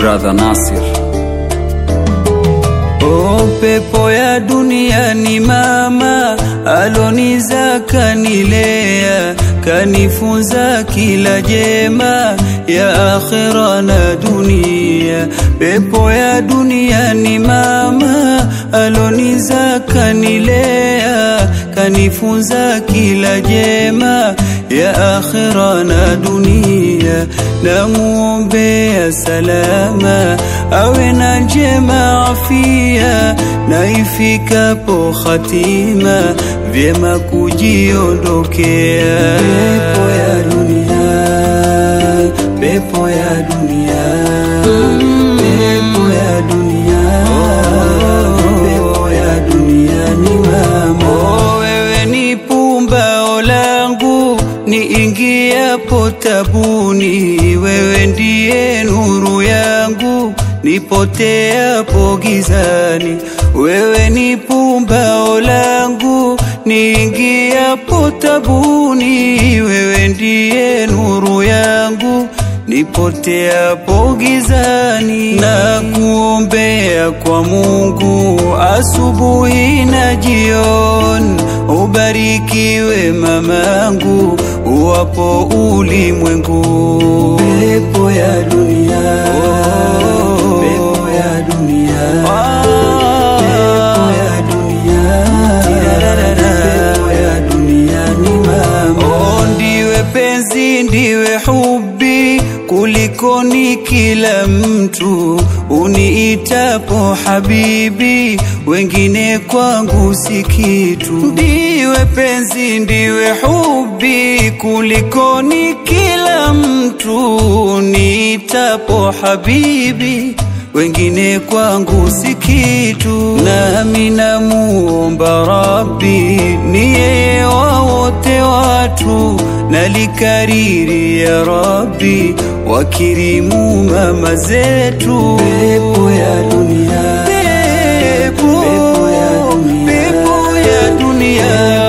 brother Nasir. O pepo ya dunia ni mama aloniza kanilea kanifunza kila jema ya akhira na dunia. Pepo ya dunia ni mama aloniza kanilea kanifunza kila jema ya akhira na dunia. Namuombea salama awe na njema afia, na ifikapo hatima vyema kujiondokea. Pepo ya dunia, pepo ya dunia, pepo ya dunia, pepo ya dunia ni mama. Oh, wewe ni pumbao langu niingiapo tabuni, wewe ndiye nuru yangu nipoteapo gizani, wewe ni pumbao langu niingiapo tabuni, wewe ndiye nuru yangu nipoteapo gizani, na kuombea kwa Mungu asubuhi na jioni, ubarikiwe mamangu uwapo ulimwengu. Pepo ya dunia, pepo ya dunia, pepo ya dunia, pepo ya dunia ni mama. Oh, ndiwe penzi, ndiwe hubi kulikoni kila mtu uniitapo habibi, wengine kwangu si kitu. Ndiwe penzi, ndiwe hubi kulikoni kila mtu uniitapo habibi wengine kwangu si kitu, nami namuomba Rabbi ni yeye wa wote watu, nalikariri ya Rabbi wakirimu mama zetu. Pepo ya dunia, pepo, pepo ya dunia, pepo ya dunia